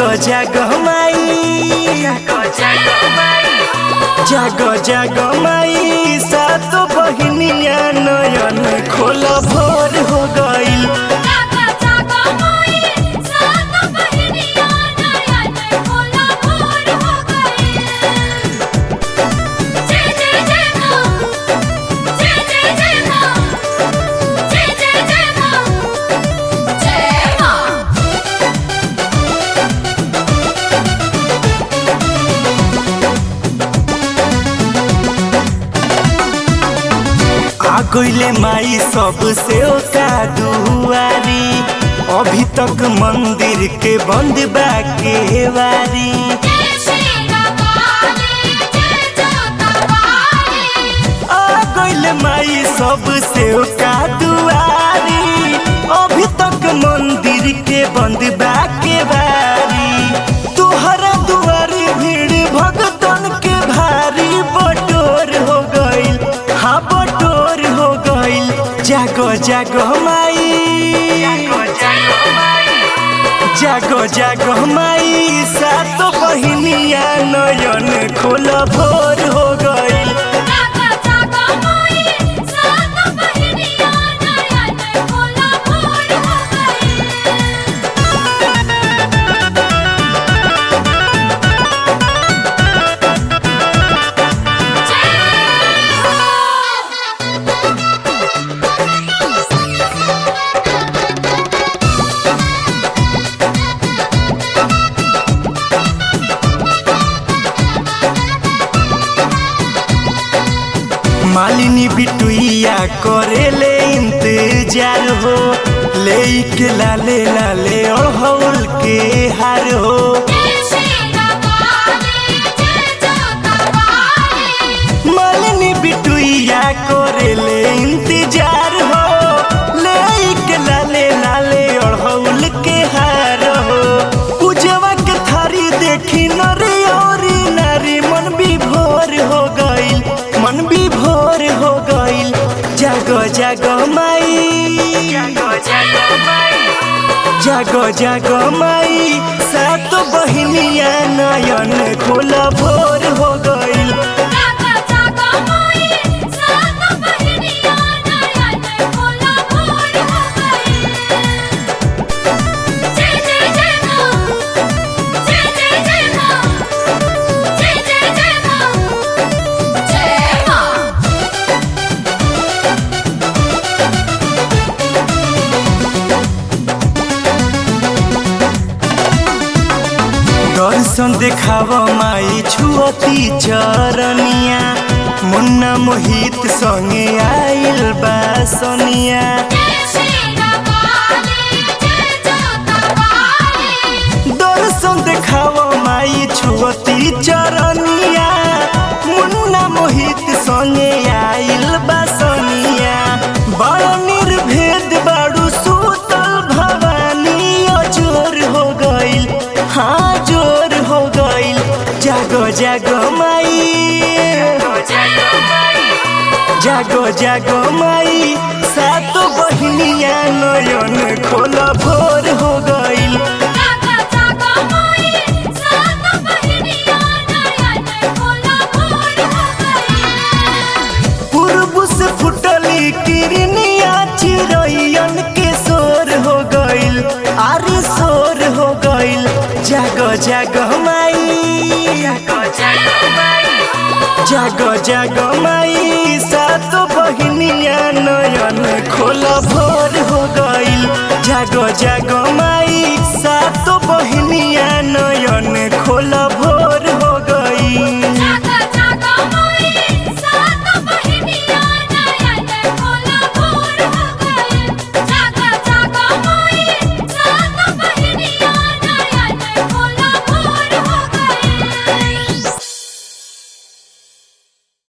जाग माई जाग जाग माई सात बहिनिया नयन खोल भोर हो गईल जागा जागा मोई सात बहनिया नयन खोला भोर हो गए जय जय जय मां जय जय जय मां जय जय जय मां जय मां आ गईले माई सबसे ओका दुआरी अभी तक मंदिर के बंद बा केवारी जय श्री रामाली जय जोतावाली आ गईले माई सबसे ओका दुआरी अभी तक मंदिर के बंद बा केवारी तुहरा दुआरी भीड़ भगतन के भारी बटोर हो गईल हाँ बटोर हो गईल जागो जागो माई जागो जागो माई सात बहिनिया नयन खोल भोर हो गईल जागा जागा मोई सात बहनिया नयन खोला भोर हो गए मालिनी बिटुइया करेले इंतजार हो ले के लाले लाले अड़हौल के हार हो जय श्री रामाली जय जोतावाली मालिनी बिटुइया करेले इंतजार हो ले के लाले लाले अड़हौल के हार हो पूजवा के थारी देखी नरे औरी नारी मन विभोर हो गईल मन विभोर हो गईल जागो जागो माई जागो जागो माई सात बहिनिया नयन खोल भोर हो गईल जागा जागा मोई सात बहनिया नयन खोला भोर हो गए जय जय जय मां जय जय जय मां जय जय जय मां जय मां दर्शन देखाव माई छुअती चरनिया मुन्ना मोहित संगे आइल बा सोनिया जय श्री रामाली जय जोतावाली दर्शन देखाव माई छुअती चरनिया मुन्ना मोहित संगे आइल बा सोनिया बड़ निर्भेद बाड़ू सुतल भवानी अजोर हो गईल हाँ जोर हो गईल जागो जागो माई जागो जागो माई सात बहिनिया नयन खोल भोर हो गईल जागा जागा मोई सात बहनिया नयन खोला भोर हो गए पूर्व से फुटली किरनिया चिरैयन के शोर हो गईल आरी शोर हो गईल जागो जागो माई जागो जागो माई सात बहिनिया नयन खोल भोर हो गईल जागो जागो